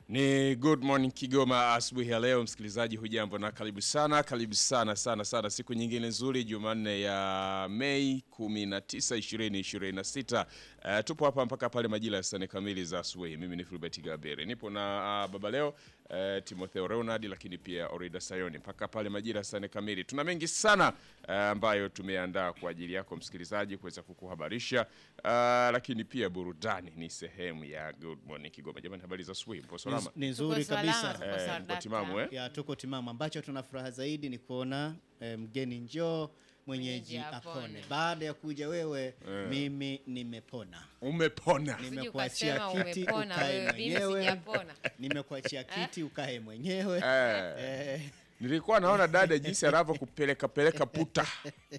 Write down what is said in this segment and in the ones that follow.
Ni Good Morning Kigoma asubuhi ya leo, msikilizaji, hujambo na karibu sana, karibu sana sana sana, siku nyingine nzuri, Jumanne ya Mei 19 2026. Uh, tupo hapa mpaka pale majira ya saa nne kamili za asubuhi. Mimi ni Filbert Gabere, nipo na uh, baba leo uh, Timotheo Leonard, lakini pia Orida Sayoni mpaka pale majira ya saa nne kamili. Tuna mengi sana uh, ambayo tumeandaa kwa ajili yako msikilizaji kuweza kukuhabarisha uh, lakini pia burudani ni sehemu ya Good Morning Kigoma. Jamani, habari za asubuhi, mpo salama? Ni nzuri Tuko salama, kabisa. tuko Eh, salama. mko timamu eh? Ya tuko timamu. Ambacho tuna furaha zaidi ni kuona eh, mgeni njoo mwenyeji Mwenyeji apone. apone. Baada ya kuja wewe, mimi nimepona. Umepona. Ni- Usije Nimekuachia ukasema kiti umepona ukae wewe, mimi mwenyewe. sijapona. Nimekuachia kiti ukae mwenyewe. Eh, Eh, nilikuwa naona dada jinsi anavyokupeleka peleka puta.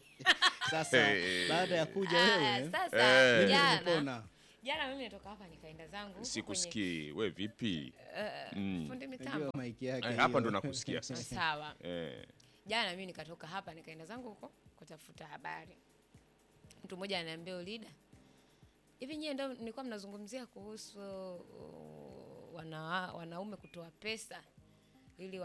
sasa Eh. baada ya kuja Ah, wewe, Sasa Eh. mimi jana nimepona. jana mimi natoka hapa nikaenda zangu huko Sikusikii. We vipi? kwenye, Mm. fundi mitambo. Najua maiki yake. Eh, hiyo. hapa ndo nakusikia sasa. Sawa. Eh. Jana mimi nikatoka hapa nikaenda zangu huko kutafuta habari. Mtu mmoja ananiambia Ulida, hivi nyie ndio nilikuwa mnazungumzia kuhusu uh, wana, wanaume kutoa pesa ili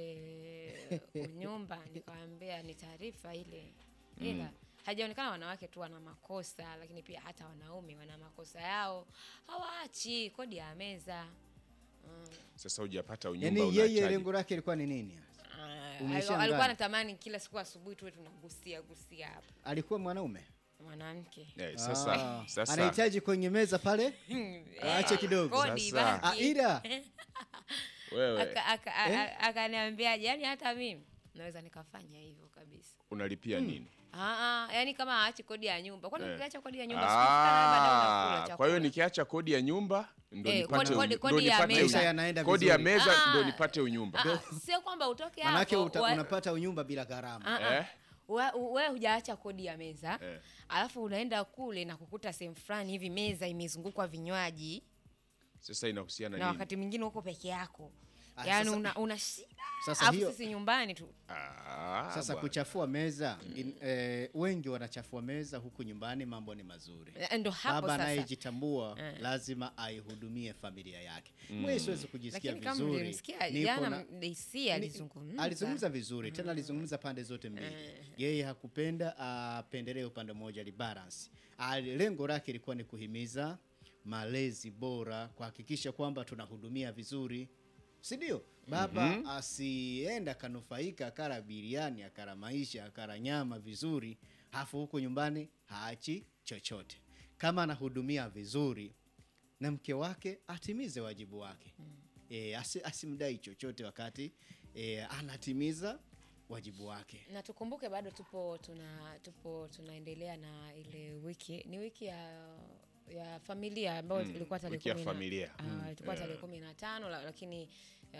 wapate unyumba. Nikamwambia ni taarifa ile, ila hajaonekana wanawake tu wana makosa, lakini pia hata wanaume wana makosa yao, hawaachi kodi ya meza. Sasa hujapata unyumba Yaani yeye unachaji. lengo lake ilikuwa ni nini? Ah, Umeshangaa. alikuwa anatamani kila siku asubuhi tuwe tunagusia gusia hapa Alikuwa mwanaume. mwanamke Eh, sasa Ah, sasa anahitaji kwenye meza pale aache kidogo. kodi Sasa. Ah, baki. ila wewe Aka- aka- a- akaniambiaje, yani hata mimi naweza nikafanya hivyo kabisa. unalipia nini? Ah, ah, yani kama aachi kodi ya nyumba, kwani Eh. ukiacha kodi ya nyumba siku fulani baadaye unakula Ah, chakula. kwa hiyo nikiacha kodi ya nyumba ndo Eh, nipate kodi- kodi- unyu- kodi ndo ya nipate meza. Maisha unyu- yanaenda kodi ya vizuri. meza Ah. ndo nipate unyumba. Ah, ah, sio kwamba utoke Manake hapo uta, wa- unapata unyumba bila gharama. Ah, ah. Eh? We- we hujaacha kodi ya meza Eh. alafu unaenda kule na kukuta sehemu fulani hivi meza imezungukwa vinywaji Sasa inahusiana na nini? wakati mwingine uko peke yako Ah, yaani sasa- una, una shida Sasa alafu hiyo- sisi nyumbani tu Ah, Sasa bwana. kuchafua meza in, eh, wengi wanachafua meza huku nyumbani, mambo ni mazuri. Eh, ndo hapo Baba sasa anayejitambua Eh. lazima aihudumie familia yake. Mimi siwezi kujisikia lakini kama vizuri. mlimsikia Nipo jana na- DC ni- alizungumza alizungumza vizuri tena alizungumza pande zote mbili. Yeye hakupenda apendelee upande mmoja, libalance. Ali- Lengo lake ilikuwa ni kuhimiza malezi bora, kuhakikisha kwamba tunahudumia vizuri, si ndio? Baba asienda akanufaika akala biriani akala maisha akala nyama vizuri, hafu huko nyumbani haachi chochote. Kama anahudumia vizuri na mke wake atimize wajibu wake e, asi, asimdai chochote wakati e, anatimiza wajibu wake. na tukumbuke bado tupo tuna tupo tunaendelea na ile wiki ni wiki ya ya familia ambayo ilikuwa tarehe wiki ya kumi na- familia. ah, ilikuwa tarehe kumi na tano la- lakini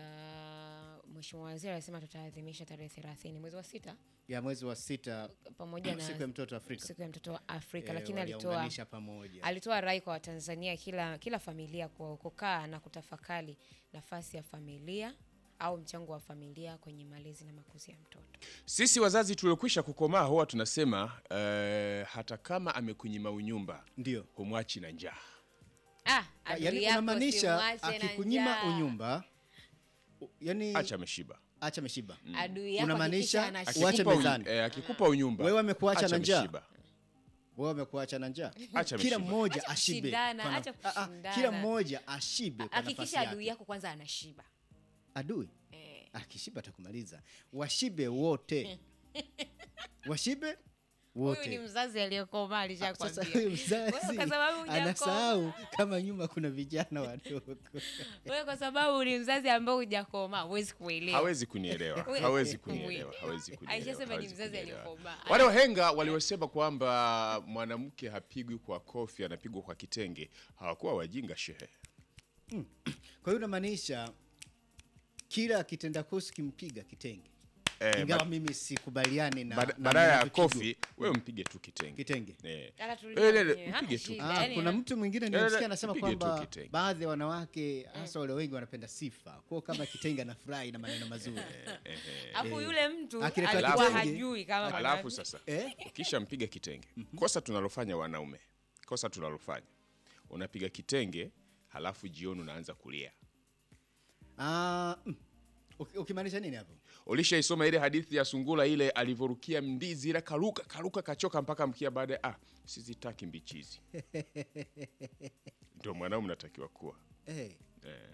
uh, mheshimiwa waziri alisema tutaadhimisha tarehe thelathini mwezi wa sita ya mwezi wa sita pamoja na siku ya mtoto Afrika siku ya mtoto wa Afrika Eh, lakini alitoa waliunganisha pamoja. alitoa rai kwa Watanzania kila kila familia kwa kukaa na kutafakari nafasi ya familia au mchango wa familia kwenye malezi na makuzi ya mtoto. Sisi wazazi tuliokwisha kukomaa huwa tunasema eh, hata kama amekunyima unyumba Ndio. humwachi na njaa. Ah, adui Yaani yako unamaanisha simwache na akikunyima njaa. unyumba u- yani Acha ameshiba. acha ameshiba. Adui yako Unamaanisha hakikisha Uache anashiba. Akikupa mezani. uny- eh, akikupa unyumba. Wewe amekuacha acha na njaa. ameshiba. Wewe umekuacha na njaa. Acha Kila ameshiba. mmoja Acha ashibe. kushindana, kwa na- acha Ah, ah, kushindana. Kila mmoja ashibe kwa nafasi Hakikisha adui yake. yako kwanza anashiba. Adui Eh. akishiba atakumaliza. Washibe wote. Washibe Huyu wote. ni mzazi aliyekomaa alishakwambia. Sasa huyu mzazi Wewe kwa sababu hujakomaa. anasahau kama nyuma kuna vijana wadogo. Wewe kwa sababu ni mzazi ambaye hujakomaa, huwezi kuelewa. Hawezi kunielewa. Wewe- Hawezi kunielewa. Hawezi kunielewa. Aishasema ni hawezi mzazi kunielewa. aliyekomaa. Wale wahenga waliosema kwamba mwanamke hapigwi kwa kofi, anapigwa kwa kitenge, hawakuwa wajinga shehe. Kwa hiyo unamaanisha kila kitenda kosi kimpiga kitenge. Eh, Ingawa ba- mimi sikubaliani na bada- na badala ya mnavyokigo. kofi wewe mpige tu kitenge. kitenge. Eh. Ala tulia Eh, le- le, mwenyewe, hana mpige tu. shida. Ah, Yaani, kuna mtu mwingine Eh, nimesikia anasema mpige tu kwamba kitenge. baadhi ya wanawake hasa wale wengi wanapenda sifa. Kwa hiyo kama kitenge anafurahi na maneno mazuri. Alafu yule mtu Akileta alikuwa kitenge, hajui kama Alafu mwanamke- sasa Eh? ukisha mpiga kitenge, kosa tunalofanya wanaume, kosa tunalofanya, unapiga kitenge halafu jioni unaanza kulia. Ah, mm. Uki- ukimaanisha nini hapo? Ulishaisoma ile hadithi ya sungura ile alivyorukia mdizi ile karuka karuka kachoka mpaka mkia baada ya ah, sizitaki mbichizi. Ndio mwanao mnatakiwa kuwa. Eh. Eh.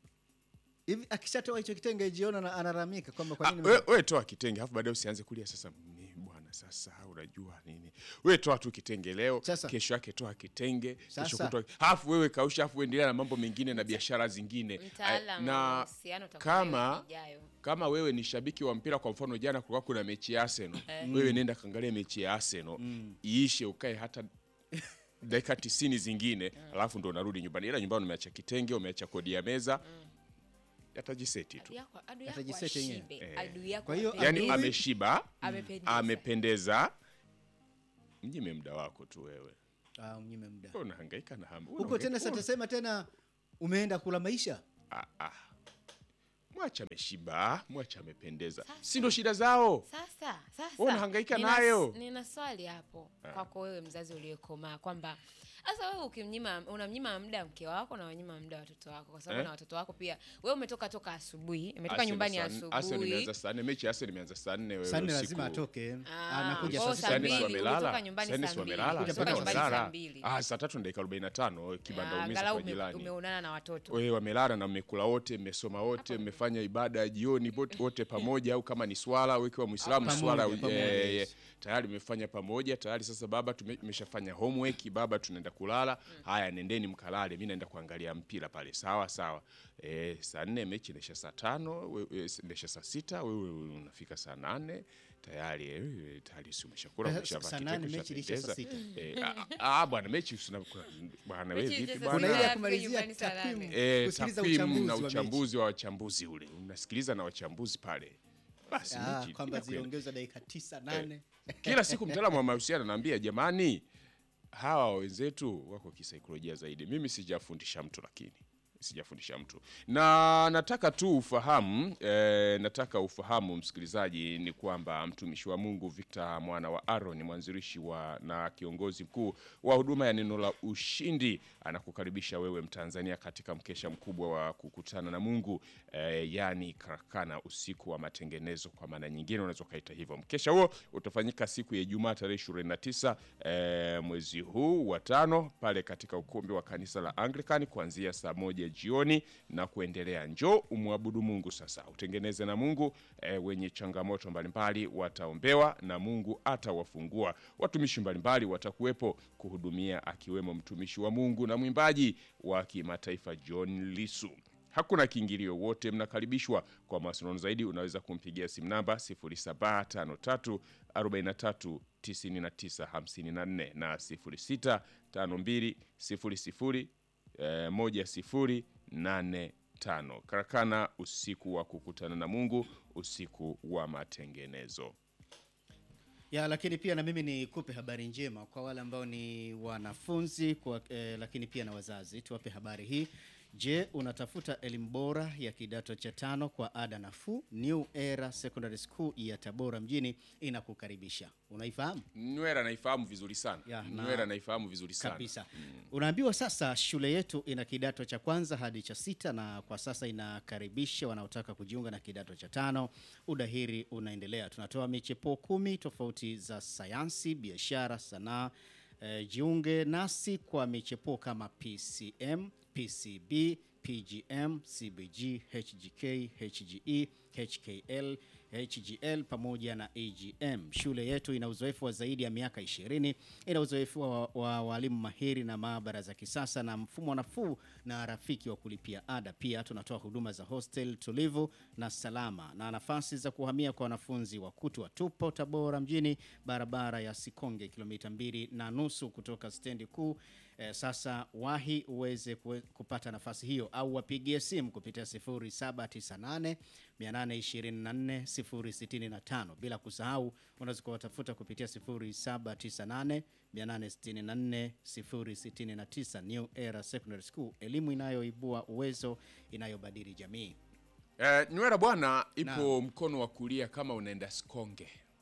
Hivi akishatoa hicho kitenge jiona na analalamika kwamba kwa Ah, nini we, we toa kitenge alafu baadaye usianze kulia sasa "Mimi bwana sasa unajua nini. We toa tu kitenge leo, Sasa. kesho yake toa kitenge, kesho Sasa. kutoa. Alafu wewe kausha alafu endelea na mambo mengine na biashara zingine. Mtaalamu wa na mahusiano utakuwa kama wiki ijayo. kama wewe ni shabiki wa mpira, kwa mfano jana kulikuwa kuna mechi ya Arsenal, wewe nenda kaangalia mechi ya Arsenal iishe, ukae hata dakika tisini zingine, alafu ndo unarudi nyumbani. Ila nyumbani umeacha kitenge, umeacha kodi ya meza, yatajiseti tu. Adui yako- adui yako Atajiseti yenyewe. ashibe, adui yako Kwa hiyo, apendeze, Yani Adui- ameshiba, amependeza. amependeza, mnyime muda wako tu wewe. Ah, mnyime muda. Wewe unahangaika na hamu Huko tena satasema tena umeenda kula maisha. ah, ah. Mwacha ameshiba, mwacha amependeza, si ndo shida zao. Sasa sasa Wewe unahangaika nina- nayo. Nina swali hapo kwako wewe mzazi uliyekomaa kwamba sasa wewe ukimnyima unamnyima muda mke wako na unanyima muda watoto wako kwa sababu Eh? na watoto wako pia. Wewe umetoka toka asubuhi, umetoka Arsenal nyumbani saa nne- Arsenal asubuhi. imeanza saa nne, mechi ya Arsenal imeanza saa nne wewe Sasa usiku. lazima atoke. Ah, Anakuja kwa hiyo saa saa sita Sani si mbili, wamelala. umetoka nyumbani Sani saa si mbili. wamelala. Kuja Sani mpaka nyumbani saa wamelala. mbili. Ah, saa tatu na dakika 45 kibanda Ah, umiza angalau kwa ume- jirani. umeonana na watoto. Wewe wamelala na mmekula wote, mmesoma wote, mmefanya ibada ya jioni wote, wote pamoja au kama ni swala au ikiwa Muislamu Pamoja, swala pamoja, eh, yes. eh, tayari mmefanya pamoja tayari. Sasa baba tume- tumeshafanya homework, baba tunaenda kulala. Haya, nendeni mkalale, mimi naenda kuangalia mpira pale. Sawa sawa. Eh, saa nne mechi inaisha saa tano, wewe inaisha saa sita, wewe unafika saa nane tayari eh, tayari si umeshakula Eh, umeshavaa saa kitenge, nane mechi ilisha saa ushapendeza. Eh, ah, ah, bwana mechi usina bwana wewe Mechi vipi ilisha bwana? Kuna ile ya Afika kumalizia nyumbani saa takwimu, nane. Eh, kusikiliza takwimu uchambuzi na wa mechi. uchambuzi wa wachambuzi ule unasikiliza na wachambuzi pale basi Ah, mechi kwamba inakwenda. ziliongezwa dakika tisa nane. kila siku mtaalamu wa mahusiano anaambia jamani hawa wenzetu wako kisaikolojia zaidi mimi sijafundisha mtu lakini sijafundisha mtu na nataka tu ufahamu eh, nataka ufahamu msikilizaji ni kwamba mtumishi wa mungu victor mwana wa aron mwanzilishi wa na kiongozi mkuu wa huduma ya neno la ushindi anakukaribisha wewe mtanzania katika mkesha mkubwa wa kukutana na mungu eh, yani karakana usiku wa matengenezo kwa maana nyingine unaweza ukaita hivyo mkesha huo utafanyika siku ya ijumaa tarehe 29 eh, mwezi huu wa tano pale katika ukumbi wa kanisa la anglican kuanzia saa moja jioni na kuendelea njoo umwabudu mungu sasa utengeneze na mungu eh, wenye changamoto mbalimbali wataombewa na mungu atawafungua watumishi mbalimbali watakuwepo kuhudumia akiwemo mtumishi wa mungu na mwimbaji wa kimataifa john lisu hakuna kiingilio, wote mnakaribishwa. Kwa mawasiliano zaidi unaweza kumpigia simu namba 0753 43 99 54 na 0652 00 eh, 1085. Karakana, usiku wa kukutana na Mungu, usiku wa matengenezo. ya lakini pia na mimi nikupe habari njema kwa wale ambao ni wanafunzi kwa, eh, lakini pia na wazazi tuwape habari hii je unatafuta elimu bora ya kidato cha tano kwa ada nafuu new era secondary school ya tabora mjini inakukaribisha unaifahamu Nywera naifahamu vizuri sana. Ya, na- Nywera naifahamu vizuri sana. kabisa unaambiwa sasa shule yetu ina kidato cha kwanza hadi cha sita na kwa sasa inakaribisha wanaotaka kujiunga na kidato cha tano udahiri unaendelea tunatoa michepuo kumi tofauti za sayansi biashara sanaa eh, jiunge nasi kwa michepuo kama pcm pcb pgm cbg hgk hge hkl HGL pamoja na AGM. Shule yetu ina uzoefu wa zaidi ya miaka 20, ina uzoefu wa, wa walimu mahiri na maabara za kisasa na mfumo nafuu na rafiki wa kulipia ada. Pia tunatoa huduma za hostel tulivu na salama na nafasi za kuhamia kwa wanafunzi wa kutwa. Tupo Tabora mjini, barabara ya Sikonge, kilomita mbili na nusu kutoka stendi kuu. Eh, sasa wahi uweze kuwe- kupata nafasi hiyo au wapigie simu kupitia 0798 824 065 bila kusahau unaweza kuwatafuta kupitia 0798 864 069 New Era Secondary School, elimu inayoibua uwezo, inayobadili jamii. Eh, Nywera bwana ipo mkono wa kulia kama unaenda Sikonge.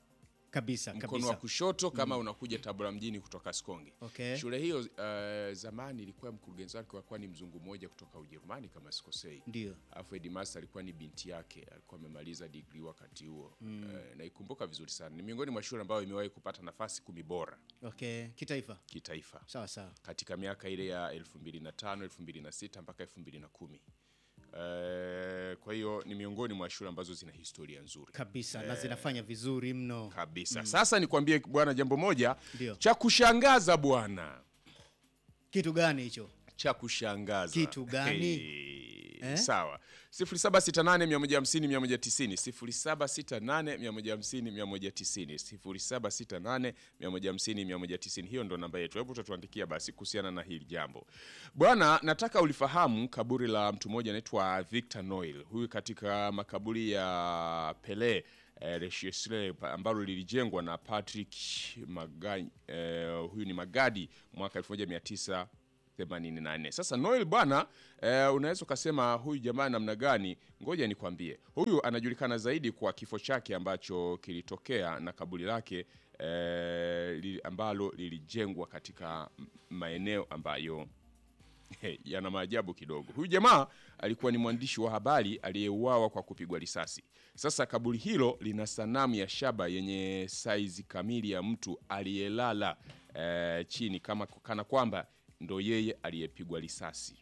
kabisa mkono kabisa wa kushoto kama unakuja Tabora mjini kutoka Sikonge. Okay. Shule hiyo uh, zamani ilikuwa mkurugenzi wake alikuwa ni mzungu mmoja kutoka Ujerumani kama sikosei. ndio Alafu headmaster alikuwa ni binti yake, alikuwa amemaliza degree wakati huo. Eh, naikumbuka vizuri sana. Ni miongoni mwa shule ambayo imewahi kupata nafasi kumi bora okay kitaifa kitaifa sawa sawa katika miaka ile ya 2005, 2006 mpaka 2010. Eh, kwa hiyo ni miongoni mwa shule ambazo zina historia nzuri kabisa na zinafanya vizuri mno kabisa. Sasa nikwambie bwana jambo moja Ndio. cha kushangaza bwana, kitu gani hicho cha kushangaza. Kitu gani? Hey, Eh? Sawa. 0768 150 190 0768 150 190 0768 150 190. Hiyo ndo namba yetu. Hebu utatuandikia basi kuhusiana na hili jambo bwana. Nataka ulifahamu kaburi la mtu mmoja anaitwa Victor Noel. Huyu katika makaburi ya Pele eh, Lechesley ambalo lilijengwa na Patrick Magani, eh, huyu ni Magadi mwaka 1900 84. Sasa Noel bwana eh, unaweza ukasema huyu jamaa namna gani? Ngoja nikwambie, huyu anajulikana zaidi kwa kifo chake ambacho kilitokea na kaburi lake eh, li, ambalo lilijengwa katika m- maeneo ambayo Hey, yana maajabu kidogo. Huyu jamaa alikuwa ni mwandishi wa habari aliyeuawa kwa kupigwa risasi. Sasa kaburi hilo lina sanamu ya shaba yenye saizi kamili ya mtu aliyelala eh, chini kama kana kwamba ndo yeye aliyepigwa risasi.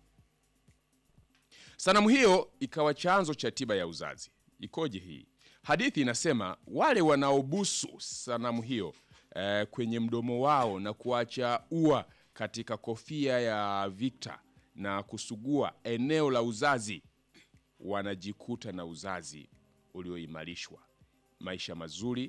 Sanamu hiyo ikawa chanzo cha tiba ya uzazi. Ikoje hii? Hadithi inasema wale wanaobusu sanamu hiyo eh, kwenye mdomo wao na kuacha ua katika kofia ya Victor na kusugua eneo la uzazi wanajikuta na uzazi ulioimarishwa, maisha mazuri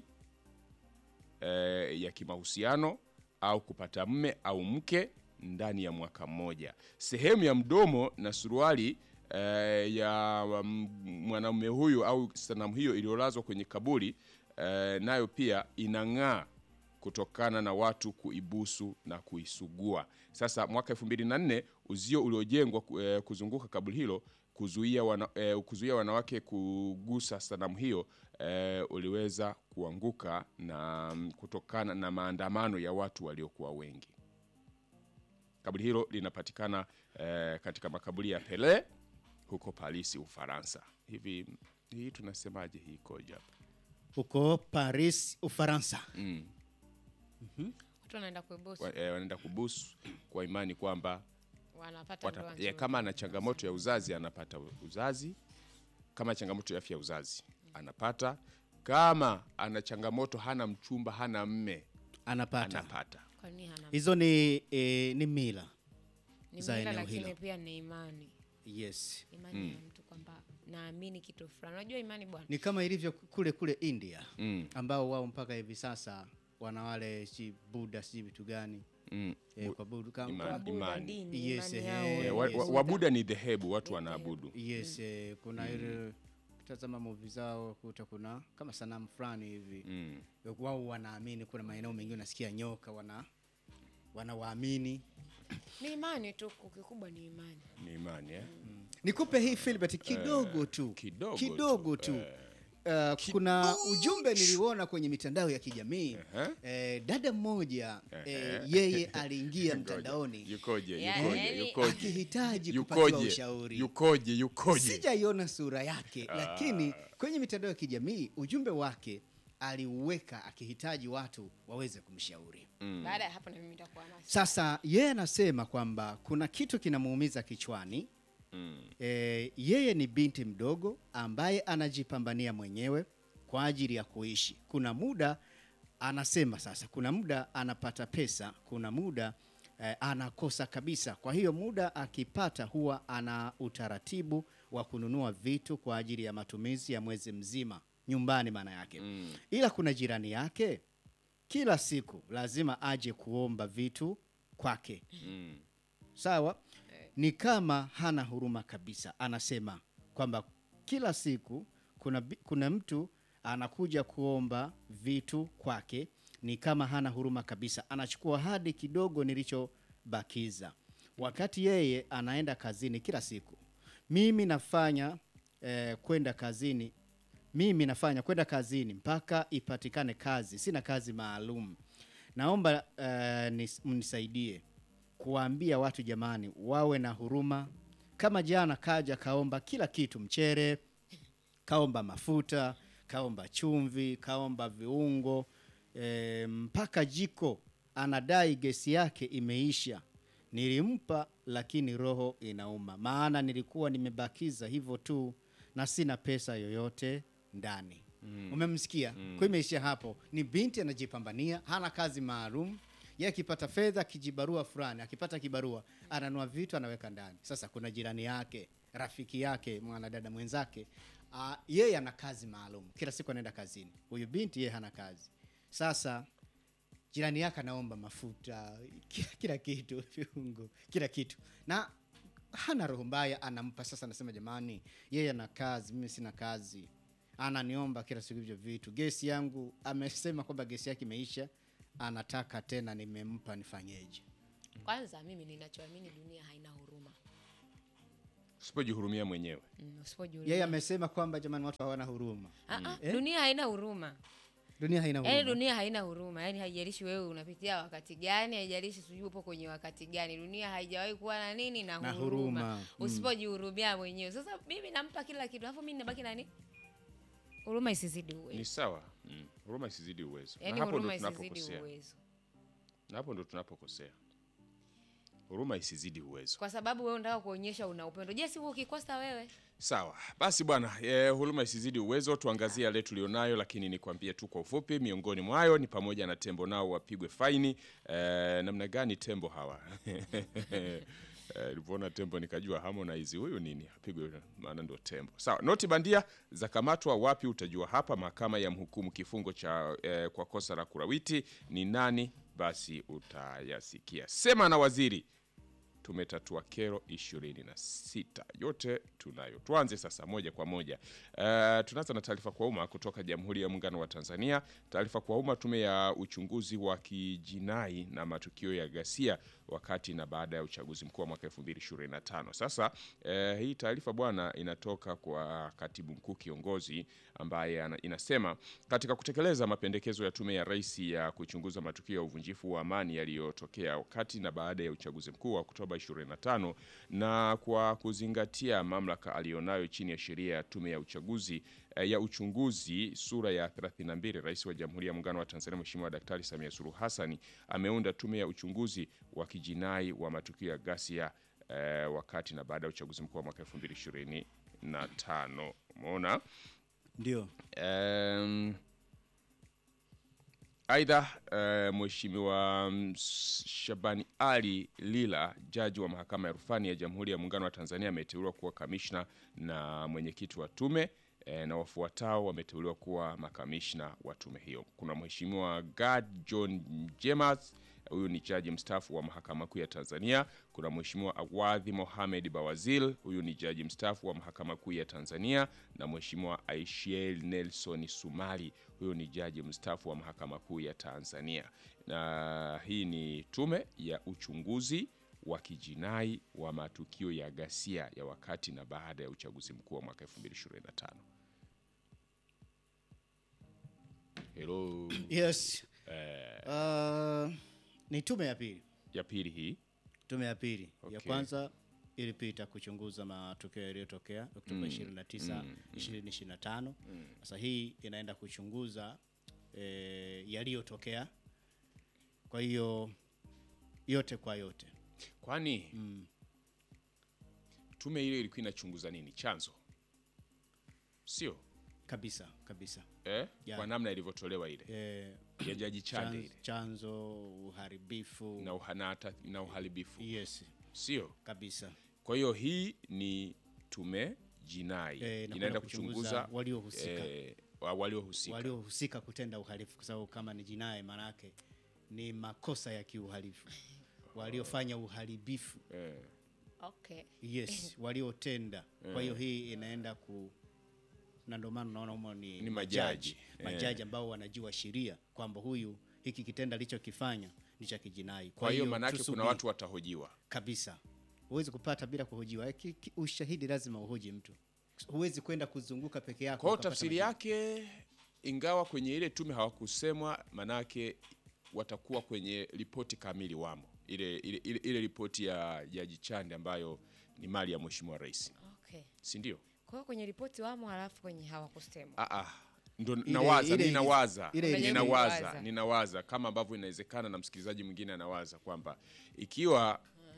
eh, ya kimahusiano au kupata mme au mke ndani ya mwaka mmoja. Sehemu ya mdomo na suruali eh, ya mm, mwanamume huyu au sanamu hiyo iliyolazwa kwenye kaburi eh, nayo pia inang'aa kutokana na watu kuibusu na kuisugua. Sasa mwaka 2004 uzio uliojengwa eh, kuzunguka kaburi hilo kuzuia, wana, eh, kuzuia wanawake kugusa sanamu hiyo eh, uliweza kuanguka na mm, kutokana na maandamano ya watu waliokuwa wengi. Kaburi hilo linapatikana eh, katika makaburi ya Pele huko Paris, Ufaransa. Hivi hii tunasemaje hii ikoje hapa? huko Paris Ufaransa Mm. watu wanaenda kuibusu Wa- eh, wanaenda kubusu kwa imani kwamba wanapata wata, ndoa ya, nzuri. kama ana changamoto ya uzazi anapata uzazi, kama changamoto ya afya ya uzazi anapata, kama ana changamoto hana mchumba hana mme anapata anapata. Kwa nini hana hizo ni eh, ni mila ni za mila eneo lakini hilo. pia ni imani yes imani ya mtu kwamba naamini kitu fulani unajua imani bwana ni kama ilivyo kule kule India Mm, ambao wao mpaka hivi sasa wana wale si Buddha si vitu gani mm. eh, kwa Buddha kama Imani. Wabuda, imani. dini Yes, imani eh, yao eh, Eh, ya wa- wa- Buddha. Wabuda ni dhehebu, watu wanaabudu. yes eh, kuna ile tazama movie zao kuta kuna kama sanamu fulani hivi Mm. wao wanaamini kuna maeneo mengine unasikia nyoka wana wanawaamini ni imani tu kikubwa ni imani Ni imani eh? nikupe hii Philbert kidogo tu kidogo kidogo tu, tu Uh, kuna ujumbe niliuona kwenye mitandao ya kijamii Ehe. eh, dada mmoja eh, Ehe. yeye aliingia mtandaoni Yukoje? Ya- Yukoje? yaani- Yukoje? akihitaji kupatiwa Yukoje? ushauri Yukoje? Yukoje? sijaiona sura yake lakini kwenye mitandao ya kijamii ujumbe wake aliuweka akihitaji watu waweze kumshauri baada ya hapo na mimi nitakuwa nasi sasa yeye anasema kwamba kuna kitu kinamuumiza kichwani Mm. e, yeye ni binti mdogo ambaye anajipambania mwenyewe kwa ajili ya kuishi. Kuna muda anasema sasa, kuna muda anapata pesa, kuna muda eh, anakosa kabisa. Kwa hiyo muda akipata, huwa ana utaratibu wa kununua vitu kwa ajili ya matumizi ya mwezi mzima nyumbani, maana yake Mm. ila kuna jirani yake kila siku lazima aje kuomba vitu kwake Mm. sawa ni kama hana huruma kabisa anasema kwamba kila siku kuna, bi- kuna mtu anakuja kuomba vitu kwake ni kama hana huruma kabisa anachukua hadi kidogo nilichobakiza wakati yeye anaenda kazini kila siku mimi nafanya eh, kwenda kazini mimi nafanya kwenda kazini mpaka ipatikane kazi, sina kazi maalum. Naomba uh, nis- mnisaidie kuwaambia watu jamani, wawe na huruma. Kama jana kaja kaomba kila kitu, mchere, kaomba mafuta, kaomba chumvi, kaomba viungo e, mpaka jiko anadai gesi yake imeisha. Nilimpa, lakini roho inauma, maana nilikuwa nimebakiza hivyo tu na sina pesa yoyote ndani. Umemsikia? Kwa hiyo imeishia hapo. Ni binti anajipambania, hana kazi maalum. Yeye akipata fedha, kijibarua fulani, akipata kibarua ananua vitu anaweka ndani. Sasa kuna jirani yake, rafiki yake, mwanadada mwenzake, ah, yeye ana kazi maalum, kila siku anaenda kazini. Huyu binti yeye hana kazi. Sasa jirani yake anaomba mafuta, kila, kila kitu, viungo, kila kitu, na hana roho mbaya, anampa. Sasa anasema jamani, yeye ana kazi, mimi sina kazi, ananiomba kila siku hivyo vitu. Gesi yangu amesema kwamba gesi yake imeisha, anataka tena, nimempa, nifanyeje? Kwanza mimi ninachoamini dunia haina huruma. Usipojihurumia mwenyewe Mm, usipojihurumia. Yeye amesema kwamba jamani, watu hawana huruma, Ah, ah, Eh? dunia haina huruma. dunia haina Yaani huruma. dunia haina huruma. Yaani haijalishi wewe unapitia wakati gani, haijalishi sijui upo kwenye wakati gani. Dunia haijawahi kuwa na nini na Na huruma. huruma. Mm. Usipojihurumia mwenyewe. Sasa mimi nampa kila kitu, alafu mimi nabaki nani? Huruma isizidi ni uwezo. sawa. Mm. Huruma isizidi uwezo, Yaani na hapo ndo huruma isizidi tunapokosea, uwezo. na hapo ndo tunapokosea. Huruma isizidi uwezo. Kwa sababu wewe unataka kuonyesha una upendo. Je, si ukikosa wewe? Sawa basi bwana, e, huruma isizidi uwezo. Tuangazie yale tulionayo, lakini nikwambie tu kwa ufupi, miongoni mwayo ni pamoja na tembo nao wapigwe faini. E, namna gani tembo hawa nilipoona tembo nikajua Harmonize huyu nini apigwe, maana ndio tembo. Sawa, noti bandia zakamatwa wapi? Utajua hapa. Mahakama ya mhukumu kifungo cha e, kwa kosa la kurawiti ni nani? Basi utayasikia. Sema na waziri tumetatua kero 26 yote tunayo. Tuanze sasa moja kwa moja. Uh, tunaanza na taarifa kwa umma kutoka Jamhuri ya Muungano wa Tanzania. Taarifa kwa umma, tume ya uchunguzi wa kijinai na matukio ya ghasia wakati na baada ya uchaguzi mkuu wa mwaka 2025. Sasa uh, hii taarifa bwana inatoka kwa katibu mkuu kiongozi ambaye ana- inasema katika kutekeleza mapendekezo ya tume ya rais ya kuchunguza matukio ya uvunjifu wa amani yaliyotokea wakati na baada ya uchaguzi mkuu wa Oktoba 25 na kwa kuzingatia mamlaka aliyonayo chini ya sheria ya tume ya uchaguzi eh, ya uchunguzi sura ya 32, rais wa Jamhuri ya Muungano wa Tanzania Mheshimiwa Daktari Samia Suluhu Hassan ameunda tume ya uchunguzi wa kijinai wa matukio ya ghasia eh, wakati na baada ya uchaguzi mkuu wa mwaka 2025. Umeona? Ndio Um, Aidha, uh, Mheshimiwa mm, Shabani Ali Lila, jaji wa mahakama ya rufani ya Jamhuri ya Muungano wa Tanzania, ameteuliwa kuwa kamishna na mwenyekiti wa tume eh, na wafuatao wameteuliwa kuwa makamishna wa tume hiyo. Kuna Mheshimiwa Gad John Jemas, huyu ni jaji mstaafu wa mahakama kuu ya Tanzania. Kuna Mheshimiwa Awadhi Mohamed Bawazil, huyu ni jaji mstaafu wa mahakama kuu ya Tanzania, na Mheshimiwa Aishiel Nelson Sumari, huyu ni jaji mstaafu wa mahakama kuu ya Tanzania. Na hii ni tume ya uchunguzi wa kijinai wa matukio ya ghasia ya wakati na baada ya uchaguzi mkuu wa mwaka 2025. Hello. yes. Uh, ni tume ya pili Ya pili hii tume ya pili Okay. ya kwanza ilipita kuchunguza matukio yaliyotokea Oktoba 29 2025. Sasa hii inaenda kuchunguza eh, yaliyotokea. Kwa hiyo yote kwa yote kwani tume ile ilikuwa inachunguza nini? Chanzo sio kabisa kabisa eh? Ya. Kwa namna ilivyotolewa ile eh, ya jaji Chande chanzo, ile chanzo uharibifu na, uhanata, na uharibifu yes sio. kabisa Kwa hiyo hii ni tume jinai Eh, na inaenda kwenda kuchunguza kuchunguza waliohusika. eh, wa- waliohusika waliohusika kutenda uhalifu, kwa sababu kama ni jinai maanake ni makosa ya kiuhalifu, waliofanya uharibifu eh. Okay. yes, waliotenda. Kwa hiyo hii inaenda ku na ndio maana unaona humo ni, Ni majaji. majaji ambao wanajua sheria kwamba huyu hiki kitendo alichokifanya ni cha kijinai. Kwa hiyo maanake kuna tusubiri watu watahojiwa kabisa, huwezi kupata bila kuhojiwa. Ki- ki- Ushahidi lazima uhoji mtu huwezi kwenda kuzunguka peke yako Kwa hiyo ukapata tafsiri majibu. yake, ingawa kwenye ile tume hawakusemwa, manake watakuwa kwenye ripoti kamili wamo, ile, ile, ile, ile ripoti ya Jaji Chande ambayo ni mali ya Mheshimiwa Rais, Okay. si ndio? Kwa hiyo kwenye ripoti wamo, halafu kwenye hawakusemwa. Ah, ah. Ndo nawaza, ile- ninawaza, ile- ile- ninawaza, Unawaza. ninawaza kama ambavyo inawezekana na msikilizaji mwingine anawaza kwamba ikiwa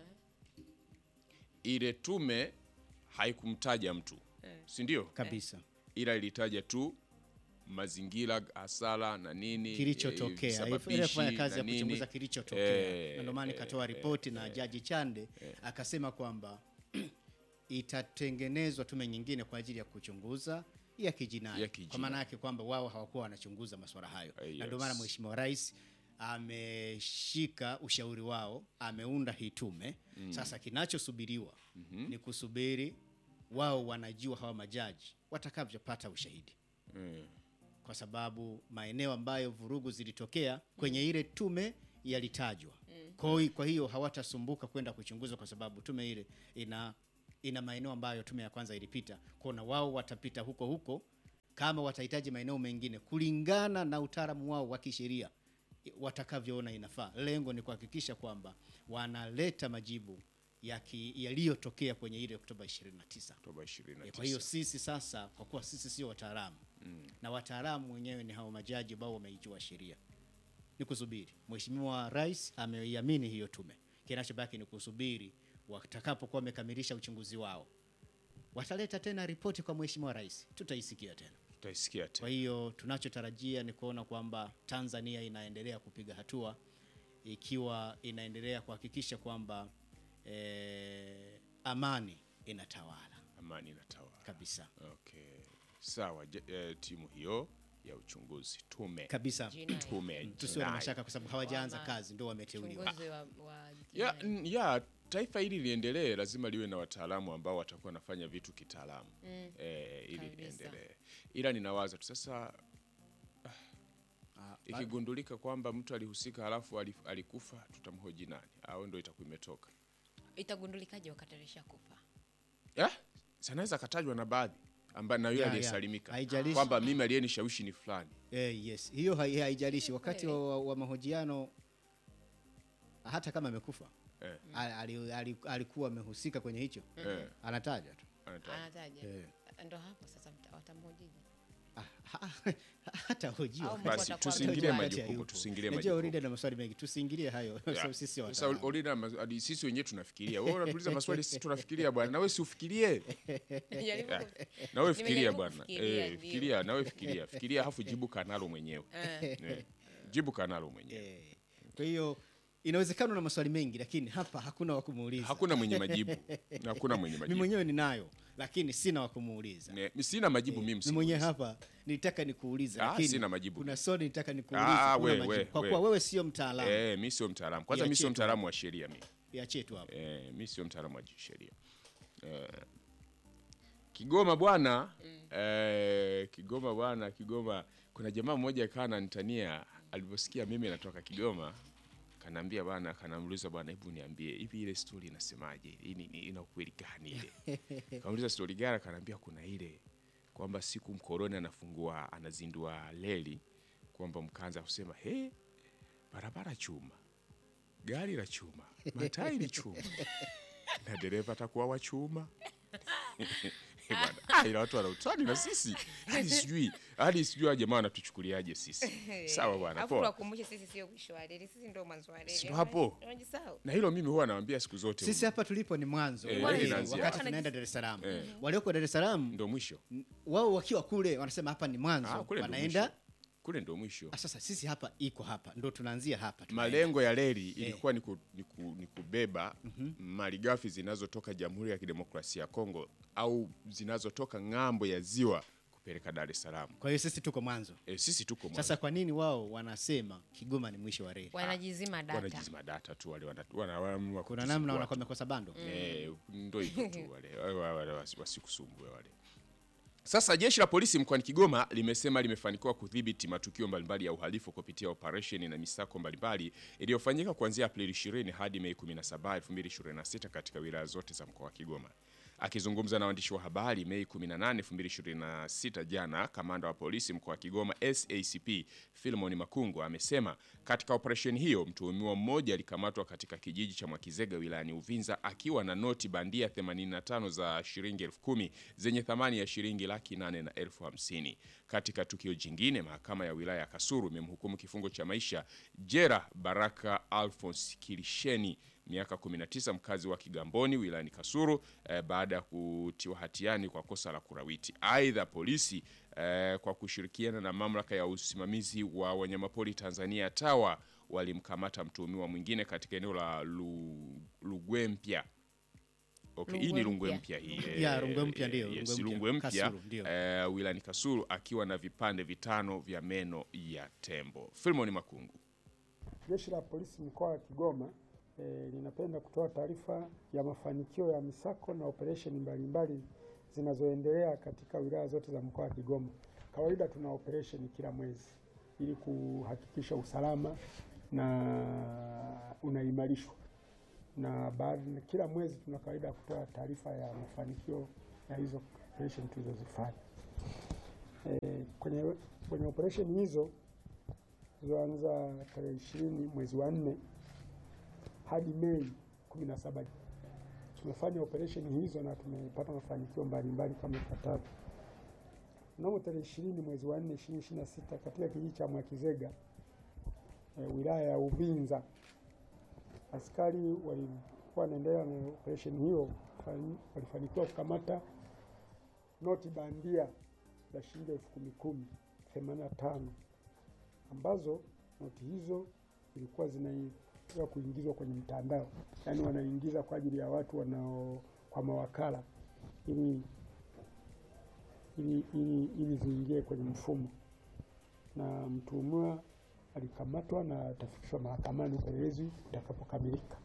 ile tume haikumtaja mtu, si ndio? kabisa ila ilitaja tu mazingira, hasara na nini kilichotokea eh, ile kufanya visababishi kazi ya na nini. kuchunguza kilichotokea Eh, na ndio maana ikatoa ripoti na jaji Chande akasema kwamba itatengenezwa tume nyingine kwa ajili ya kuchunguza ya kijinai Ya kijinai. kwa maana yake kwamba wao hawakuwa wanachunguza masuala hayo Eh, na ndio maana yes. mheshimiwa rais ameshika ushauri wao ameunda hii tume sasa kinachosubiriwa ni kusubiri wao wanajua hawa majaji watakavyopata ushahidi Mm. kwa sababu maeneo ambayo vurugu zilitokea kwenye ile tume yalitajwa. Kwa hi- Kwa hiyo hawatasumbuka kwenda kuchunguza kwa sababu tume ile ina ina maeneo ambayo tume ya kwanza ilipita. Kwa na wao watapita huko huko kama watahitaji maeneo mengine kulingana na utaalamu wao wa kisheria watakavyoona inafaa. Lengo ni kuhakikisha kwamba wanaleta majibu yaki- yaliyotokea kwenye ile Oktoba 29. Oktoba 29. Kwa hiyo sisi sasa, kwa kuwa sisi sio wataalamu na wataalamu wenyewe ni hao majaji ambao wameijua sheria, ni kusubiri. Mheshimiwa Rais ameiamini hiyo tume, kinachobaki ni kusubiri watakapokuwa wamekamilisha uchunguzi wao, wataleta tena ripoti kwa Mheshimiwa Rais, tutaisikia tena. tutaisikia Kwa tena. hiyo tunachotarajia ni kuona kwamba Tanzania inaendelea kupiga hatua ikiwa inaendelea kuhakikisha kwamba eh, amani inatawala Amani inatawala. kabisa Okay. Sawa, je- eh, timu hiyo ya uchunguzi tume kabisa. Jinai. tume Tusiwe na jinai. mashaka kwa sababu hawajaanza Wama- kazi, ndio wameteuliwa. Uchunguzi wa, wa ya, jinai. n- ya taifa hili liendelee, lazima liwe na wataalamu ambao watakuwa wanafanya vitu kitaalamu eh, ili Kabisa. liendelee. Ila ninawaza tu sasa Ah, ikigundulika kwamba mtu alihusika halafu alif- alikufa, tutamhoji nani? Au ndo itakuwa imetoka Itagundulikaje wakati alishakufa? eh? Sanaweza akatajwa na baadhi ambaye na yule Ya, ya. aliyesalimika Haijalishi. kwamba mimi aliyenishawishi ni fulani. Eh, yes, hiyo hai- haijalishi wakati wa, wa, wa mahojiano, hata kama amekufa Eh. ali- ali- ali- alikuwa amehusika kwenye hicho, Eh, anataja tu anataja. Anataja. Eh. Ndo hapo sasa mta- watamhojiji. Ah, ha- hata hojiwa Au Basi watakuwa tusiingilie wametoa- majukumu, hayupo. tusiingilie Najua majukumu. Orida na maswali mengi, tusiingilie hayo Ya. sababu sisi Sasa wataalamu. Olina, mas- hadi sisi wenyewe tunafikiria. Wewe unatuuliza maswali sisi tunafikiria bwana. Na wewe si ufikirie. Jaribu Ya. ku- Na wewe fikiria Nimejaribu bwana. kufikiria, Eh, ndio. fikiria, na wewe fikiria. Fikiria hafu jibu kanalo mwenyewe. Eh. Eh, Jibu kanalo mwenyewe. Eh, Kwa hiyo inawezekana na maswali mengi, lakini hapa hakuna wa kumuuliza. Hakuna mwenye majibu. Hakuna mwenye Mimi majibu. mwenyewe ninayo, lakini sina wa kumuuliza. Ne- Sina majibu mimi Mimi mwenyewe msimulize. hapa nilitaka nikuulize, Ah, lakini sina majibu. kuna swali nilitaka nikuulize, Ah, huna we, majibu. we, kwa we. kuwa wewe sio mtaalamu, Eh, mimi sio mtaalamu. Kwanza mimi Iachie sio tu mtaalamu wa sheria mimi. iachie tu hapo. Eh, mimi sio mtaalamu wa sheria. Eh, Kigoma bwana eh, Kigoma bwana, Kigoma kuna jamaa mmoja kaa ananitania alivyosikia mimi natoka Kigoma, kanaambia bwana, kanamuuliza bwana, hebu niambie hivi ile story inasemaje? Hii ni- ni- ina ukweli gani ile? Kamuuliza story gani? Kanaambia kuna ile kwamba siku mkoroni anafungua anazindua reli kwamba mkaanza kusema he, barabara chuma, gari la chuma, matairi chuma na dereva atakuwa wa chuma. Bwana, ah, ila watu wana utani na sisi hadi sijui hadi sijui hawa jamaa wanatuchukuliaje sisi. Sawa bwana, Alafu poa. tuwakumbushe sisi sio mwisho wa reli, sisi ndio mwanzo wa reli. Sio hapo. Unajisahau. Na hilo mimi huwa nawaambia siku zote, Sisi hapa tulipo ni mwanzo Eh, wa reli reli, inaanzia wakati hapa. tunaenda Dar es Salaam. Walioko Dar es Salaam ndo mwisho n- wao wakiwa kule wanasema hapa ni Ah, mwanzo, kule ndo wanaenda mwisho. kule ndo mwisho. Ah, sasa sisi hapa iko hapa, ndo tunaanzia hapa tunaenda. Malengo ya reli ilikuwa ni, ku, ni, ku, ni kubeba malighafi zinazotoka Jamhuri ya Kidemokrasia ya Kongo au zinazotoka ng'ambo ya ziwa kupeleka Dar es Salaam. Kwa hiyo sisi tuko mwanzo. E, sisi tuko mwanzo. Sasa kwa nini wao wanasema Kigoma ni mwisho wa reli? Wanajizima data. wanajizima data tu wale wana- wana- wanaamua Kuna kutusumbua namna tu. wanakuwa wamekosa bando. Eh, ndo hivyo tu wale wale- wale wasi- wasikusumbue wale. Sasa jeshi la polisi mkoani Kigoma limesema limefanikiwa kudhibiti matukio mbalimbali ya uhalifu kupitia operesheni na misako mbalimbali iliyofanyika kuanzia Aprili 20 hadi Mei 17, 2026 katika wilaya zote za mkoa wa Kigoma. Akizungumza na waandishi wa habari Mei 18, 2026 jana, kamanda wa polisi mkoa wa Kigoma SACP Philemon Makungu amesema katika operesheni hiyo mtuhumiwa mmoja alikamatwa katika kijiji cha Mwakizega wilayani Uvinza akiwa na noti bandia 85 za shilingi elfu kumi zenye thamani ya shilingi laki nane na elfu hamsini. Katika tukio jingine, mahakama ya wilaya ya Kasulu imemhukumu kifungo cha maisha Jera Baraka Alphonse Kilisheni miaka 19 mkazi wa Kigamboni wilayani Kasulu eh, baada ya kutiwa hatiani kwa kosa la kurawiti. Aidha, polisi eh, kwa kushirikiana na mamlaka ya usimamizi wa wanyamapori Tanzania TAWA walimkamata mtuhumiwa mwingine katika eneo la Lu- Lugwempya. Okay, hii ni Rungwe Rungwe mpya hii. Ya, eh, Rungwe mpya ndio, yes, Rungwe mpya. Rungwe mpya Kasulu, ndio. eh, wilayani Kasulu akiwa na vipande vitano vya meno ya tembo. Filmoni Makungu. Jeshi la Polisi mkoa wa Kigoma eh, linapenda kutoa taarifa ya mafanikio ya misako na operesheni mbalimbali zinazoendelea katika wilaya zote za mkoa wa Kigoma. Kawaida tuna operesheni kila mwezi ili kuhakikisha usalama na unaimarishwa, na baada kila mwezi tuna kawaida ya kutoa taarifa ya mafanikio ya hizo operesheni tulizozifanya. Eh, kwenye, kwenye operesheni hizo zilizoanza tarehe ishirini mwezi wa nne hadi Mei kumi na saba tumefanya operesheni hizo na tumepata mafanikio mbalimbali kama ifuatavyo. Mnamo tarehe ishirini mwezi wa nne ishirini ishirini na sita katika kijiji cha Mwakizega e, wilaya ya Uvinza askari walikuwa wanaendelea na operesheni hiyo, fani- walifanikiwa kukamata noti bandia za shilingi elfu kumi kumi themanini na tano ambazo noti hizo zilikuwa zinaia kuingizwa kwenye mtandao, yaani wanaingiza kwa ajili ya watu wanao kwa mawakala ili ili, ili, ili ziingie kwenye mfumo, na mtuhumiwa alikamatwa na atafikishwa mahakamani upelelezi utakapokamilika.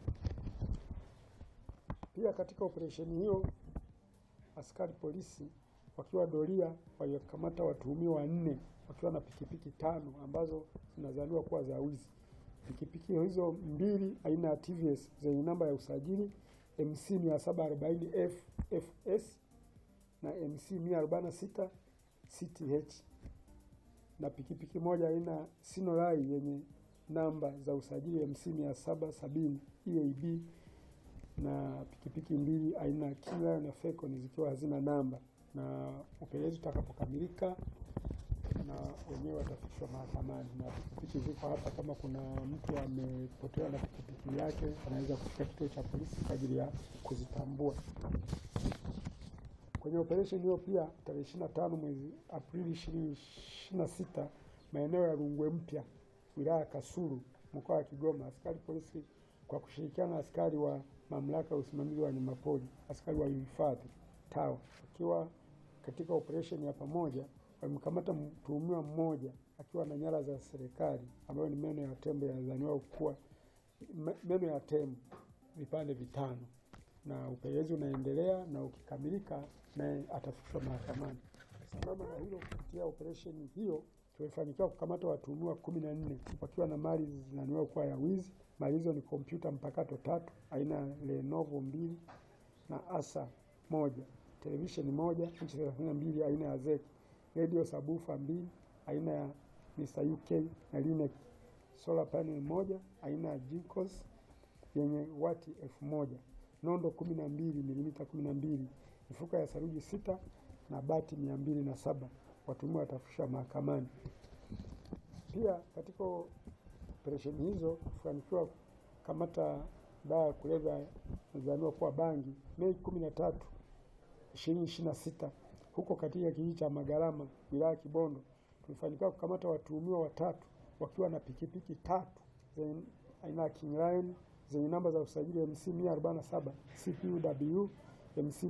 Pia katika operesheni hiyo askari polisi wakiwa doria walikamata watuhumiwa wanne wakiwa na pikipiki tano ambazo zinazaniwa kuwa za wizi. Pikipiki hizo mbili aina ya TVS zenye namba ya usajili MC 740 FFS na MC 146 CTH na pikipiki moja aina Sinorai yenye namba za usajili MC 770 EAB na pikipiki mbili aina ya Kia na Fecon zikiwa hazina namba, na upelelezi utakapokamilika na wenyewe watafikishwa mahakamani. Na pikipiki ziko hapa, kama kuna mtu amepotewa na pikipiki yake anaweza kufika kituo cha polisi kwa ajili ya kuzitambua. Kwenye operesheni hiyo pia tarehe 25 mwezi Aprili 2026 maeneo ya Rungwe Mpya wilaya ya Kasulu mkoa wa Kigoma, askari polisi kwa kushirikiana na askari wa mamlaka ya usimamizi wa wanyamapori, askari wa uhifadhi TAWA, wakiwa katika operesheni ya pamoja walimkamata mtuhumiwa mmoja akiwa na nyara za serikali ambayo ni meno ya tembo yanadhaniwa kuwa me- meno ya tembo vipande vitano, na upelelezi unaendelea na ukikamilika naye atafikishwa mahakamani. Sambamba na hilo, kupitia operesheni hiyo tumefanikiwa kukamata watuhumiwa kumi na nne wakiwa na mali zinadhaniwa kuwa ya wizi. Mali hizo ni kompyuta mpakato tatu aina ya Lenovo mbili na Asa moja, televisheni moja inchi thelathini na mbili aina ya ZEC, radio sabufa mbili aina ya Mr UK na Linex, solar panel moja aina ya Jinkos yenye wati elfu moja, nondo kumi na mbili milimita kumi na mbili, mifuko ya saruji sita na bati mia mbili na saba. Watuhumiwa watafikishwa mahakamani. Pia katika operesheni hizo kufanikiwa kukamata dawa ya kulevya inadhaniwa kuwa bangi Mei kumi na tatu ishirini ishirini na sita huko katika kijiji cha Magarama wilaya ya Kibondo tulifanikiwa kukamata watuhumiwa watatu wakiwa na pikipiki tatu zenye aina ya King Lion zenye namba za usajili MC 147 CPUW MC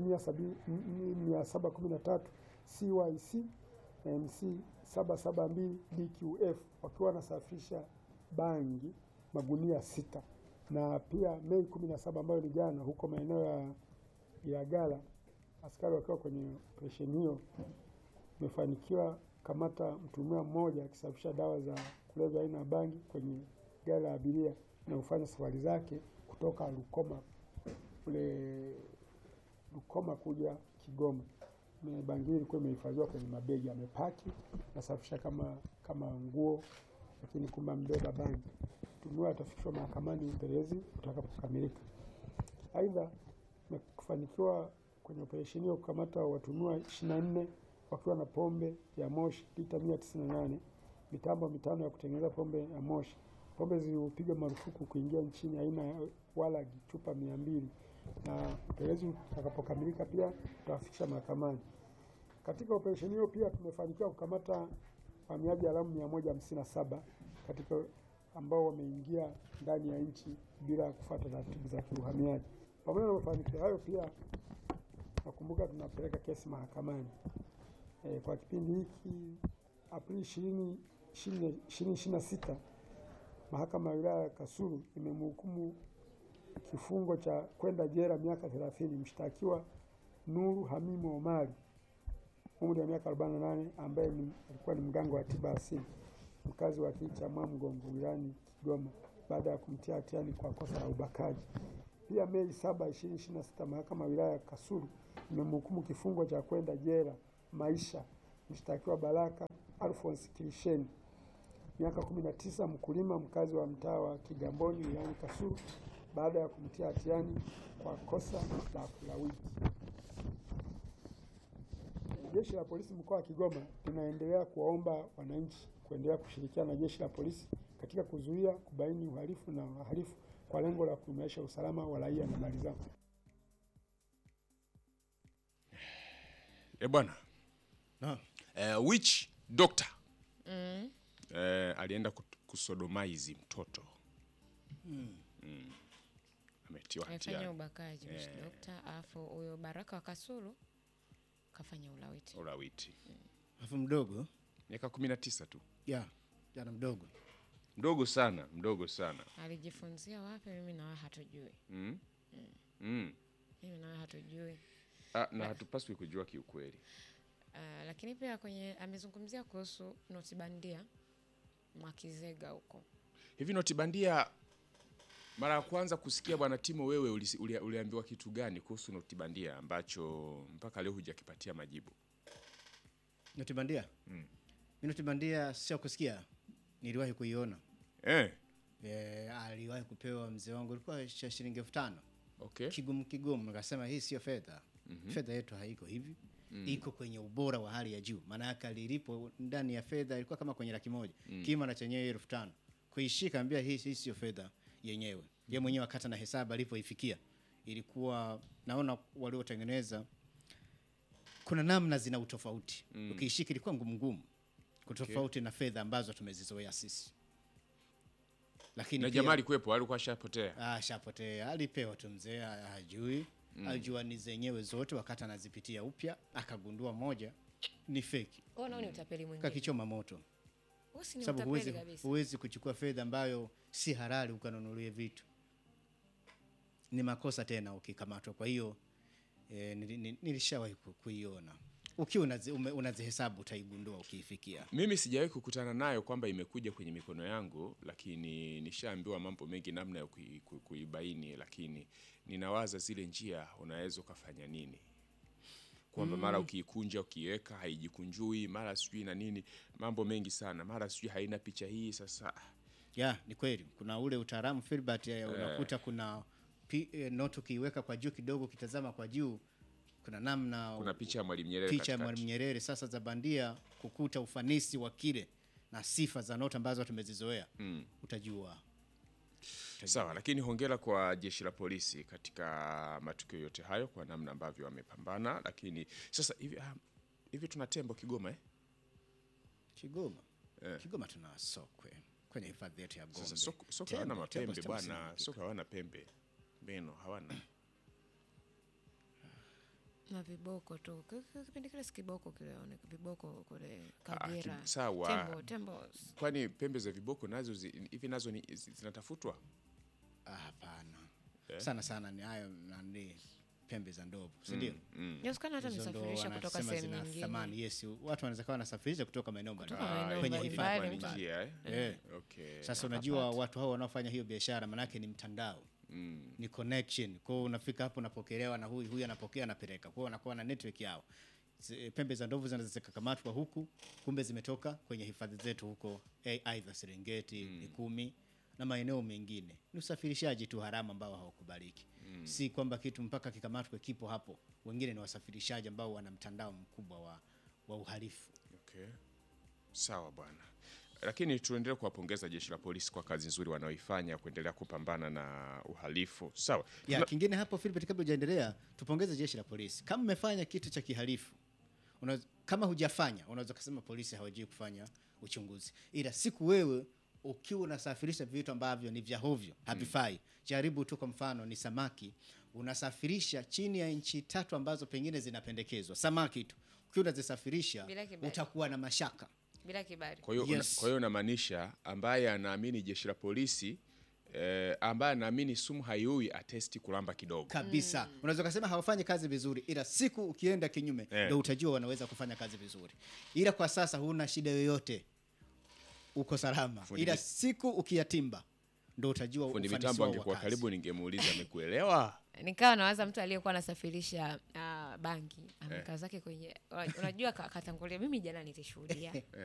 713 CYC na MC 772 DQF wakiwa wanasafirisha bangi magunia sita. Na pia Mei 17 ambayo ni jana, huko maeneo ya Ilagala, askari wakiwa kwenye operesheni hiyo umefanikiwa kamata mtuhumiwa mmoja akisafirisha dawa za kulevya aina ya bangi kwenye gari la abiria na kufanya safari zake kutoka Rukoma kule Rukoma kuja Kigoma. Me- Bangili ilikuwa imehifadhiwa kwenye mabegi, amepaki nasafisha kama kama nguo, lakini kumbe ambeba bangi. Mtuhumiwa atafikishwa mahakamani upelelezi utakapokamilika. Aidha, tumefanikiwa kwenye operesheni hiyo kukamata watuhumiwa 24 wakiwa na pombe ya moshi lita 198, mitambo mitano ya kutengeneza pombe ya moshi. Pombe zilipigwa marufuku kuingia nchini aina ya walagi chupa mia mbili, na upelelezi utakapokamilika pia tutawafikisha mahakamani. Katika operesheni hiyo pia tumefanikiwa kukamata wahamiaji haramu 157 katika ambao wameingia ndani ya nchi bila kufuata taratibu za kiuhamiaji. Pamoja na mafanikio hayo, pia nakumbuka tunapeleka kesi mahakamani e, kwa kipindi hiki Aprili 20 2026 mahakama ya wilaya ya Kasulu imemhukumu kifungo cha kwenda jela miaka 30 mshtakiwa Nuru Hamimu Omari umri wa miaka 48 ambaye ni, alikuwa ni mganga wa tiba asili mkazi wa kijiji cha Mwamgongo wilayani Kigoma baada ya kumtia hatiani kwa kosa la ubakaji. Pia Mei 7, 2026 mahakama ya wilaya ya Kasulu imemhukumu kifungo cha kwenda jela maisha mshtakiwa Baraka Alphonse Kilisheni miaka 19 mkulima mkazi wa mtaa wa Kigamboni wilayani Kasulu baada ya kumtia hatiani kwa kosa la kulawiti. Jeshi la polisi mkoa wa Kigoma linaendelea kuwaomba wananchi kuendelea kushirikiana na jeshi la polisi katika kuzuia, kubaini uhalifu na wahalifu kwa lengo la kuimarisha usalama wa raia na mali zao. E bwana Naam. eh, witch doctor eh, alienda kut- kusodomaizi mtoto mm. ametiwa amefanya hatiani ubakaji yeah. dokta alafu huyo baraka wa kasulu kafanya ulawiti ulawiti Alafu mdogo miaka kumi na tisa tu ya jana mdogo mdogo sana mdogo sana alijifunzia wapi mimi nawe hatujui mm? Mm. mimi nawe hatujui Ah, na hatupaswi kujua kiukweli uh, lakini pia kwenye amezungumzia kuhusu noti bandia mwakizega huko hivi noti bandia mara ya kwanza kusikia bwana timo wewe ulisi- uli- uliambiwa kitu gani kuhusu noti bandia ambacho mpaka leo hujakipatia majibu noti bandia mm. noti bandia sio kusikia niliwahi kuiona eh, e, aliwahi kupewa mzee wangu ilikuwa cha shilingi elfu tano okay. kigumu kigumu nikasema hii sio fedha fedha yetu haiko hivi iko kwenye ubora wa hali ya juu maana yake alilipo ndani ya fedha ilikuwa kama kwenye laki moja kima na chenyewe elfu tano kuishika ambia hii, hii sio fedha yenyewe ye mwenyewe akata na hesabu alipoifikia ilikuwa naona waliotengeneza kuna namna zina utofauti ukiishika ilikuwa ngumu ngumu kutofauti na fedha ambazo tumezizoea sisi lakini na pia- jamaa alikuwepo alikuwa ashapotea Ah, shapotea alipewa tu mzee ha- hajui alijua ni zenyewe zote wakati anazipitia upya akagundua moja ni feki Huo nao ni utapeli mwingine kakichoma moto Huo si ni sababu utapeli huwezi, kabisa huwezi kuchukua fedha ambayo si halali ukanunulie vitu ni makosa tena ukikamatwa kwa hiyo e, nilishawahi ku- kuiona ukiwa unazi, ume- unazihesabu utaigundua ukiifikia mimi sijawahi kukutana nayo kwamba imekuja kwenye mikono yangu lakini nishaambiwa mambo mengi namna ya kui- kui- kuibaini lakini ninawaza zile njia unaweza ukafanya nini kwamba mara ukiikunja ukiiweka haijikunjui mara sijui na nini mambo mengi sana mara sijui haina picha hii sasa ya ni kweli kuna ule utaalamu Filbert eh, unakuta kuna pi, eh, note ukiiweka kwa juu kidogo ukitazama kwa juu kuna namna kuna picha ya mwalimu nyerere picha ya katikati. Mwalimu Nyerere sasa za bandia kukuta ufanisi wa kile na sifa za noti ambazo tumezizoea mm. utajua Sawa, lakini hongera kwa jeshi la polisi katika matukio yote hayo kwa namna ambavyo wamepambana. Lakini sasa hivi ah, hivi tuna tembo Kigoma eh? Kigoma Eh. Kigoma tuna sokwe kwenye hifadhi yetu ya Gombe Sasa soko soko Tembo, hawana tembo, mapembe tembo bwana, sina soko hawana pembe, meno hawana. na viboko tu Ki- ki- kipindi kile si kiboko kile one viboko kule Ah, Kagera ki- sawa. tembo tembo Kwani pembe za viboko nazo zi- hivi nazo ni zi- zinatafutwa? Ah, hapana sana sana ni hayo nani pembe za ndovu si ndio inawezekana hata Hizo ndo nisafirisha kutoka wanasema sehemu zina nyingine thamani yes watu wanaweza kuwa wanasafirisha kutoka maeneo mbalimbali maeneo kwenye mbalimbali. hifadhi Kwa ni mbalimbali. njia eh? Eh. Okay. Sasa unajua watu hao wanaofanya hiyo biashara manake ni mtandao Mm. ni connection. Kwa hiyo unafika hapo unapokelewa na huyu huyu anapokea anapeleka. Kwa hiyo wanakuwa na network yao. Z- Pembe za ndovu zinaweza zikakamatwa huku, kumbe zimetoka kwenye hifadhi zetu huko, eh, aidha Serengeti, Mikumi na maeneo mengine. Ni usafirishaji tu haramu ambao haukubaliki. Si kwamba kitu mpaka kikamatwe kipo hapo. Wengine ni wasafirishaji ambao wana mtandao mkubwa wa, wa uhalifu. Okay. Sawa bwana, lakini tuendelee kuwapongeza jeshi la polisi kwa kazi nzuri wanaoifanya kuendelea kupambana na uhalifu. Sawa. Ya, Tuna- kingine hapo Philbert, kabla hujaendelea, tupongeze jeshi la polisi. Kama mmefanya kitu cha kihalifu, unaweza, kama hujafanya, unaweza kusema polisi hawajui kufanya uchunguzi, ila siku wewe ukiwa unasafirisha vitu ambavyo ni vya hovyo havifai, jaribu tu, kwa mfano ni samaki, unasafirisha chini ya nchi tatu ambazo pengine zinapendekezwa, samaki tu, ukiwa unazisafirisha Bila kibali. utakuwa na mashaka. bila kibali. Kwa hiyo Yes. una- kwa hiyo unamaanisha ambaye anaamini jeshi la polisi eh, ambaye anaamini sumu haiui atesti kulamba kidogo. kabisa unaweza ukasema hawafanyi kazi vizuri ila siku ukienda kinyume Eh. ndo utajua wanaweza kufanya kazi vizuri ila kwa sasa huna shida yoyote uko salama Fundi ila mi- siku ukiyatimba ndo utajua Fundi ufanisi mitambo wao wa angekuwa kazi. karibu, ningemuuliza amekuelewa. Nikawa nawaza mtu aliyekuwa anasafirisha uh, bangi amekaa zake kwenye unajua ka- katangulia, mimi jana nilishuhudia